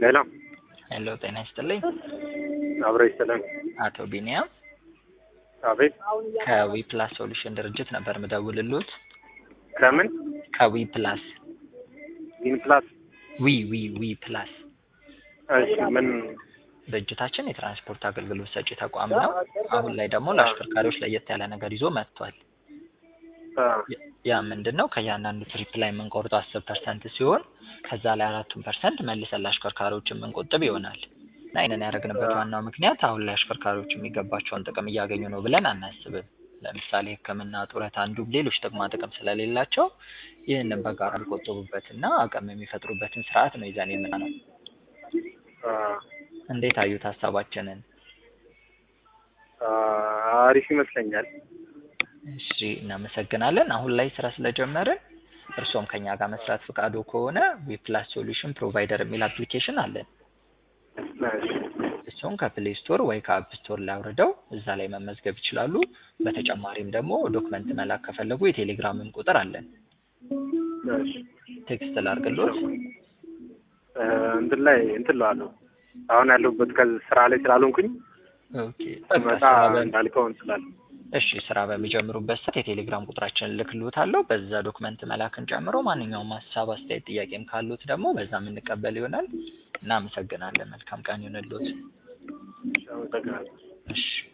ሌላ ሄሎ ጤና ይስጥልኝ። አብረ ይሰላም። አቶ ቢኒያም አቤት። ከዊ ፕላስ ሶሉሽን ድርጅት ነበር ምደውልሎት። ከምን ከዊ ፕላስ ዊን ፕላስ? ዊ ዊ ዊ ፕላስ እሺ ምን ድርጅታችን የትራንስፖርት አገልግሎት ሰጪ ተቋም ነው። አሁን ላይ ደግሞ ለአሽከርካሪዎች ለየት ያለ ነገር ይዞ መጥቷል። አ፣ ያ ምንድን ነው? ከእያንዳንዱ ትሪፕ ላይ የምንቆርጠው አስር ፐርሰንት ሲሆን ከዛ ላይ አራቱን ፐርሰንት መልሰን ለአሽከርካሪዎች የምንቆጥብ ይሆናል እና ይህንን ያደረግንበት ዋናው ምክንያት አሁን ላይ አሽከርካሪዎች የሚገባቸውን ጥቅም እያገኙ ነው ብለን አናስብም። ለምሳሌ ሕክምና፣ ጡረት፣ አንዱም ሌሎች ጥቅማ ጥቅም ስለሌላቸው ይህንን በጋራ የሚቆጥቡበትና አቅም የሚፈጥሩበትን ስርዓት ነው ይዘን የምናነው። አ፣ እንዴት አዩት ሀሳባችንን? አ፣ አሪፍ ይመስለኛል። እሺ እናመሰግናለን። አሁን ላይ ስራ ስለጀመርን እርስዎም ከኛ ጋር መስራት ፍቃዱ ከሆነ ዊፕላስ ሶሉሽን ፕሮቫይደር የሚል አፕሊኬሽን አለን። እሺ፣ እሱን ከፕሌይ ስቶር ወይ ከአፕ ስቶር ላይ አውርደው እዛ ላይ መመዝገብ ይችላሉ። በተጨማሪም ደግሞ ዶክመንት መላክ ከፈለጉ የቴሌግራምም ቁጥር አለን። እሺ። ቴክስት ላርግሎት። እ፣ እንትን ላይ እንትን እለዋለሁ አሁን ያለሁበት ከዚህ ስራ ላይ ስላልሆንኩኝ ኦኬ በቃ መጣ ስራ በ- እንዳልከው እንስላል። እሺ ስራ በሚጀምሩበት ሰዓት የቴሌግራም ቁጥራችንን ልክልዎታለሁ። በዛ ዶክመንት መላክን ጨምሮ ማንኛውም ሀሳብ፣ አስተያየት፣ ጥያቄም ካሉት ደግሞ በዛ የምንቀበል ይሆናል። እናመሰግናለን። መልካም ቀን ይሁንልዎት። አመሰግናለሁ። እሺ